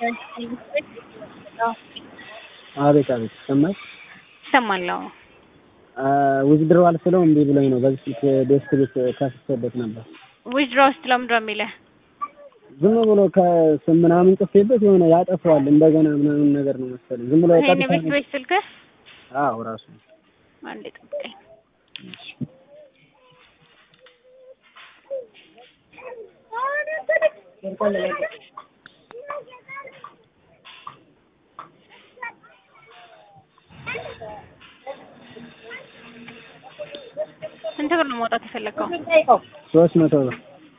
አቤት አቤት ይሰማል ይሰማል። አዎ ዊዝድሮዋል ስለው እምቢ ብሎኝ ነው። በዚህ ስልክ ዴስክ ቤት ከፍቼበት ነበር። ዊዝድሮ ውስጥ ለምንድን ነው የሚልህ? ዝም ብሎ ከስም ምናምን ጽፌበት የሆነ ያጠፋዋል እንደገና ምናምን ነገር ነው መሰለኝ። ዝም ብሎ ይሄን ቀጥታ ቤት ቤት ስልክህ አዎ ራሱ አንዴ ጠብቀኝ። ስንት ብር ነው ማውጣት የፈለገው? ሶስት መቶ ብር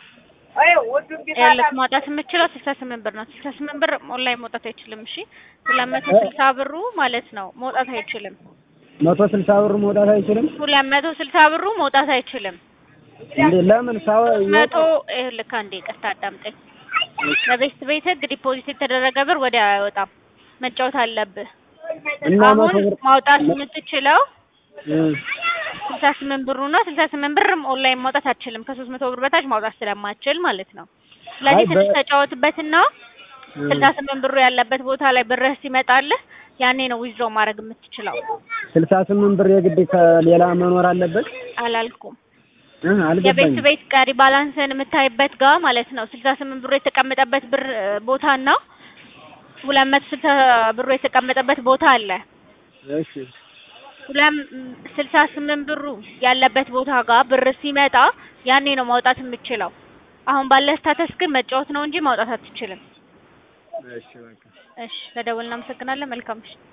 ያለት ማውጣት የምችለው ስልሳ ስምንት ብር ነው። ስልሳ ስምንት ብር ኦንላይን መውጣት አይችልም። እሺ ሁለት መቶ ስልሳ ብሩ ማለት ነው መውጣት አይችልም። መቶ ስልሳ ብር መውጣት አይችልም ሁለት መቶ ስልሳ ብሩ መውጣት አይችልም። እንዴ? ለምን ሳው መቶ ይኸውልህ አንዴ ይቅርታ አዳምጠኝ። በቤስት ቤት ህግ ዲፖዚት የተደረገ ብር ወዲያ አይወጣም። መጫወት አለብህ። እና መቶ አሁን ብር ማውጣት የምትችለው እ ስልሳ ስምንት ብሩ ነው። ስልሳ ስምንት ብር ኦንላይን ማውጣት አትችልም። ከሶስት መቶ ብር በታች ማውጣት ስለማትችል ማለት ነው። ስለዚህ አይ በ- ትንሽ ተጫወትበትና እ ስልሳ ስምንት ብሩ ያለበት ቦታ ላይ ብርህ ሲመጣልህ ያኔ ነው ዊዝድሮ ማድረግ የምትችለው። ስልሳ ስምንት ብር የግድ ከሌላ መኖር አለበት አላልኩም። እ የቤት አልገባኝም። ቤት ቀሪ ባላንስን የምታይበት ጋር ማለት ነው ስልሳ ስምንት ብሩ የተቀመጠበት ብር ቦታና ሁለት መቶ ስልሳ ብሩ የተቀመጠበት ቦታ አለ። እሺ ሁለት ስልሳ ስምንት ብሩ ያለበት ቦታ ጋር ብር ሲመጣ ያኔ ነው ማውጣት የምችለው። አሁን ባለ ስታተስ ግን መጫወት ነው እንጂ ማውጣት አትችልም። እሺ በቃ እሺ፣ ለደወል እናመሰግናለን። መልካም ምሽት።